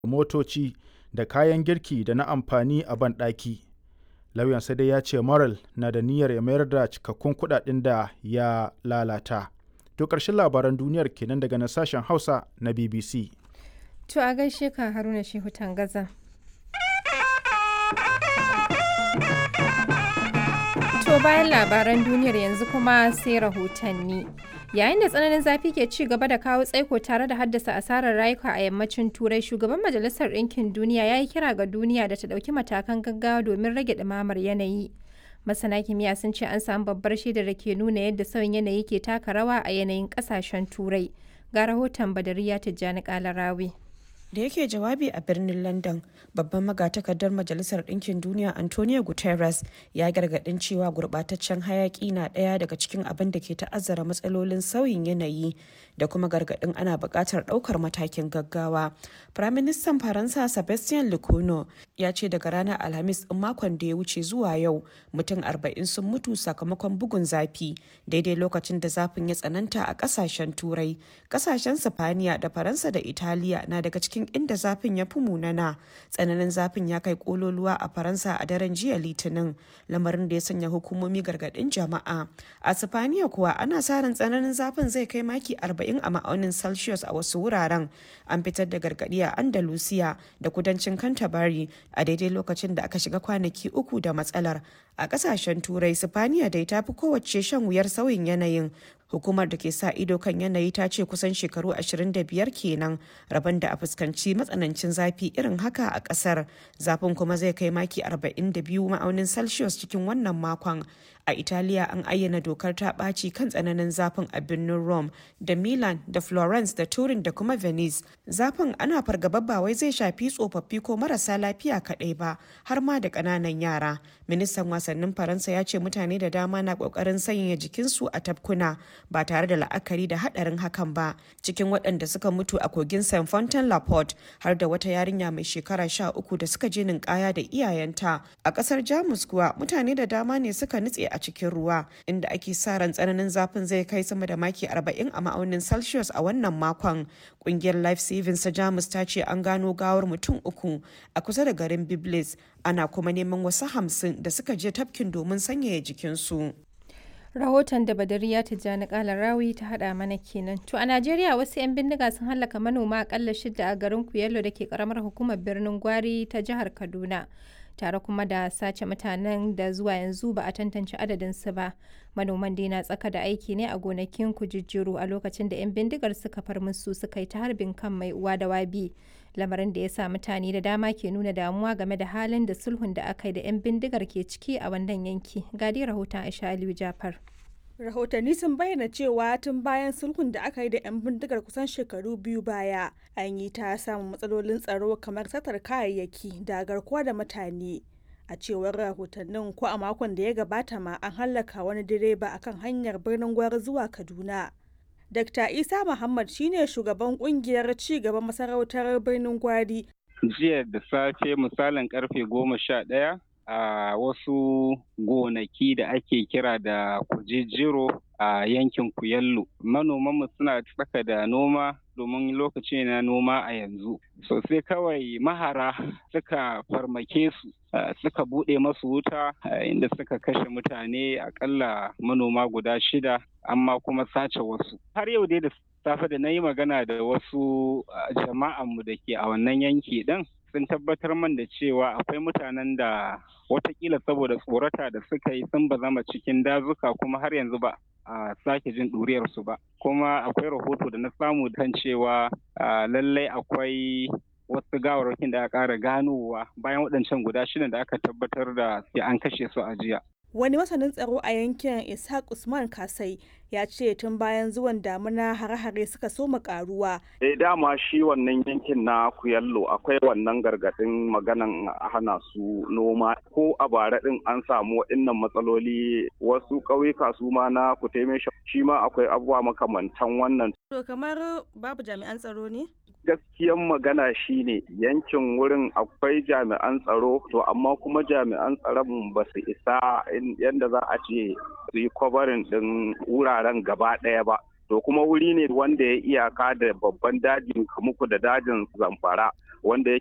motoci da kayan girki da na amfani a banɗaki. Lauyansa dai ya ce Morel na da niyyar ya mayar da cikakkun kuɗaɗen da ya lalata. To ƙarshen labaran duniyar kenan daga na sashen Hausa na BBC. To a gaishe ka Haruna Shehu Tangaza. To bayan labaran duniyar yanzu kuma sai rahotanni. Yayin da tsananin zafi ke ci gaba da kawo tsaiko tare da haddasa asarar rayuka a yammacin Turai, shugaban Majalisar Ɗinkin Duniya ya yi kira ga duniya da ta ɗauki matakan gaggawa domin rage ɗumamar yanayi. Masana kimiyya sun ce an samu babbar shaidar da ke nuna yadda sauyin yanayi ke taka rawa a yanayin ƙasashen Turai. Ga rahoton Badariya Tijjani Kalarawi. da yake jawabi a birnin london babban magatakardar majalisar ɗinkin duniya antonio guterres ya gargaɗin cewa gurɓataccen hayaƙi na ɗaya daga cikin abin da ke ta'azzara matsalolin sauyin yanayi da kuma gargaɗin ana buƙatar ɗaukar matakin gaggawa firaministan faransa sebastien lecono ya ce daga ranar alhamis ɗin makon da ya wuce zuwa yau mutum arba'in sun mutu sakamakon bugun zafi daidai lokacin da zafin ya tsananta a ƙasashen turai ƙasashen sifaniya da faransa da italiya na daga cikin cikin inda zafin ya fi munana tsananin zafin ya kai kololuwa a faransa a daren jiya litinin lamarin da ya sanya hukumomi gargadin jama'a a sifaniya kuwa ana sa ran tsananin zafin zai kai maki 40 a ma'aunin celsius a wasu wuraren an fitar da gargadi a andalusiya da kudancin canterbury a daidai lokacin da aka shiga kwanaki uku da matsalar a kasashen turai sifaniya dai ta fi kowace shan wuyar sauyin yanayin hukumar da ke sa ido kan yanayi ta ce kusan shekaru 25 kenan rabon da a fuskanci matsanancin zafi irin haka a kasar zafin kuma zai kai maki 42 ma'aunin celsius cikin wannan makon a italiya an ayyana dokar ta ɓaci kan tsananin zafin a birnin rome da milan da florence da turin da kuma venice zafin ana fargaba ba wai zai shafi tsofaffi ko marasa lafiya kaɗai ba har ma da ƙananan yara ministan wasannin faransa ya ce mutane da dama na ƙoƙarin sanya jikinsu a tafkuna ba tare da la'akari da haɗarin hakan ba cikin waɗanda suka mutu a kogin saint fontaine la porte har da wata yarinya mai shekara sha uku da suka je ninkaya da iyayenta a ƙasar jamus kuwa mutane da dama ne suka nutse a cikin ruwa inda ake sa ran tsananin zafin zai kai sama da maki 40 a ma'aunin celsius a wannan makon kungiyar life savings ta jamus ta ce an gano gawar mutum uku a kusa da garin biblis ana kuma neman wasu hamsin da suka je tafkin domin sanyaya jikinsu rahoton da badariya tijjani kala rawi ta hada mana kenan to a najeriya wasu 'yan bindiga sun hallaka manoma akalla shida a garin kuyello da ke karamar hukumar birnin gwari ta jihar kaduna tare kuma da sace mutanen da zuwa yanzu ba a tantance adadinsu ba manoman dai na tsaka da aiki ne a gonakin kujijjiru a lokacin da 'yan bindigar suka far musu suka yi ta harbin kan mai uwa da wabi lamarin da ya sa mutane da dama ke nuna damuwa game da halin da sulhun da aka yi da 'yan bindigar ke ciki a wannan yanki gadi rahoton aisha aliyu jafar rahotanni sun bayyana cewa tun bayan sulhun da aka yi da 'yan bindigar kusan shekaru biyu baya an yi ta samun matsalolin tsaro kamar satar kayayyaki da garkuwa da mutane a cewar rahotannin ko a makon da ya gabata ma an hallaka wani direba akan hanyar birnin gwari zuwa kaduna dr isa muhammad shine shugaban kungiyar ci gaban masarautar birnin gwari jiya da safe misalin karfe goma sha ɗaya a wasu gonaki da ake kira da kujejiro a yankin kuyallo manomanmu suna tsaka da noma domin lokaci na noma a yanzu sosai kawai mahara suka farmake su suka buɗe masu wuta inda suka kashe mutane akalla manoma guda shida amma kuma sace wasu har yau dai da safe da na yi magana da wasu jama'anmu da ke a wannan yanki ɗin sun tabbatar man da cewa akwai mutanen da watakila saboda tsorata da suka yi sun bazama cikin dazuka kuma har yanzu ba a sake jin ɗuriyarsu ba kuma akwai rahoto da na samu kan cewa lallai akwai wasu gawarwakin da aka ƙara ganowa bayan waɗancan guda shidan da aka tabbatar da an kashe su a jiya wani masanin tsaro a yankin ishaq usman kasai ya ce tun bayan zuwan damuna hare-hare suka soma karuwa. Eh dama shi wannan yankin na kuyallo akwai wannan gargadin maganan hana su noma ko a bara din an samu waɗannan matsaloli wasu ƙauyuka su ma na kuteme shi ma akwai abubuwa makamantan wannan. To kamar babu jami'an tsaro ne? gaskiyan magana shine yankin wurin akwai jami'an tsaro to amma kuma jami'an tsaron ba su isa yadda za a ce su yi kwabarin ɗin wuraren gaba ɗaya ba to kuma wuri ne wanda ya iyaka da babban dajin kamuku da dajin zamfara wanda